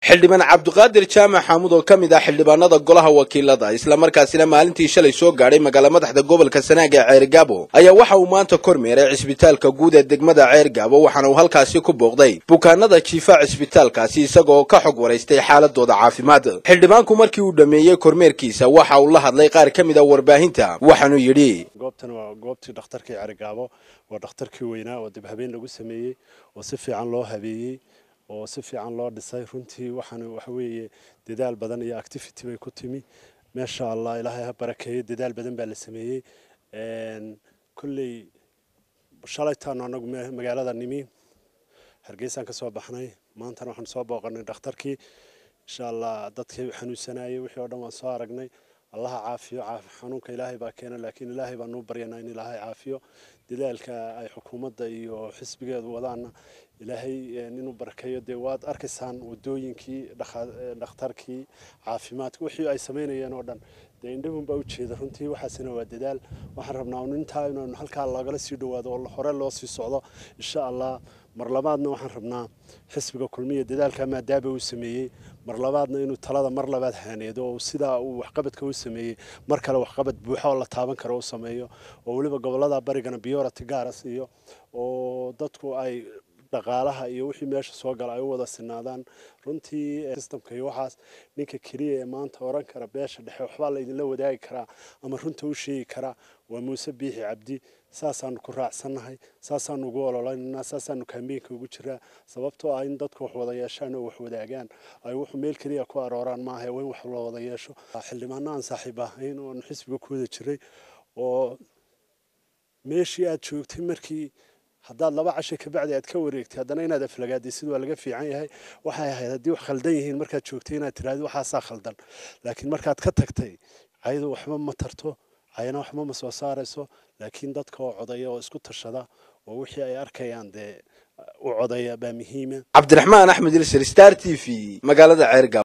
xildhibaan cabdiqaadir jaamac xaamud oo ka mid ah xildhibaanada golaha wakiilada islamarkaasina maalintii shalay soo gaadhay magaala madaxda gobolka sanaag ee ceergaabo ayaa waxa uu maanta kormeeray cisbitaalka guud ee degmada ceergaabo waxaana uu halkaasi ku booqday bukaanada jiifa cisbitaalkaasi isagoo ka xog waraystay xaaladooda caafimaad xildhibaanku markii uu dhammeeyey kormeerkiisa waxa uu la hadlay qaar ka mid a warbaahinta waxaanuu yidhi goobtan waa goobtii dhakhtarkii ceergaabo waa dhakhtarkii weynaa oo dib habeen lagu sameeyey oo si fiican loo habeeyey oo si fiican loo dhisay runtii waxaana waxa weeye dadaal badan iyo activity bay ku timi meesha allah ilaahay ha barakeeyo dadaal badan baa la sameeyey kolley shalaytaanu anagu magaalada nimi hargeysaan ka soo baxnay maantana waxaan soo booqanay dhakhtarkii insha allah dadkii xanuunsanayay wixii oo dhan waan soo aragnay allaha caafiyo xanuunka ilaahay baa keena laakiin ilaahay baan nuu baryanaa in ilaahay caafiyo dadaalka ay xukuumadda iyo xisbigeedu wadaana ilaahay inuu barakeeyo dee waad arkaysaan wadooyinkii dhakhtarkii caafimaadka wixii ay samaynayeen oo dhan dee indhahun baa ujeeda runtii waxaasina waa dadaal waxaan rabnaa un intaa inaynu halkaa loogala sii dhawaado oo hore loo sii socdo insha allah mar labaadna waxaan rabnaa xisbiga kulmiya dadaalka maadaaba uu sameeyey mar labaadna inuu talada mar labaad haaneedo oo sidaa uu waxqabadka u sameeyey mar kale waxqabad buuxa oo la taaban karo u sameeyo oo weliba gobolada barigana biyorati gaaras iyo oo dadku ay dhaqaalaha iyo wixii meesha soo gala ay u wada sinaadaan runtii systemka iyo waxaas ninka keliya ee maanta oran kara beesha dhexe waxbaa laydinla wadaagi karaa ama runta u sheegi karaa waa muuse biixi cabdi saasaanu ku raacsannahay saasaanu ugu ololaynanaa saasaanu kambeynka ugu jiraa sababtoo ah in dadku wax wada yeeshaan oo wax wadaagaan ay wuxuu meel keliya ku arooraan maaha waa in wax la wada yeesho xildhibaano aan saaxiib ahayn oonu xisbiga ku wada jiray oo meeshii aad joogtay markii haddaad laba cashay kabacdi aad ka wareegtay haddana inaad aflagaadaysid waa laga fiican yahay waxay ahayd haddii wax khaldan yihiin markaad joogtay inaad tiraahdo waxaasaa khaldan laakiin markaad ka tagtay cayadu waxba ma tarto cayana waxba ma soo saarayso laakiin dadka oo codaya oo isku tashada oo wixii ay arkayaan dee u codaya baa muhiima cabdiraxmaan axmed ilsir star t v magaalada ceergaabo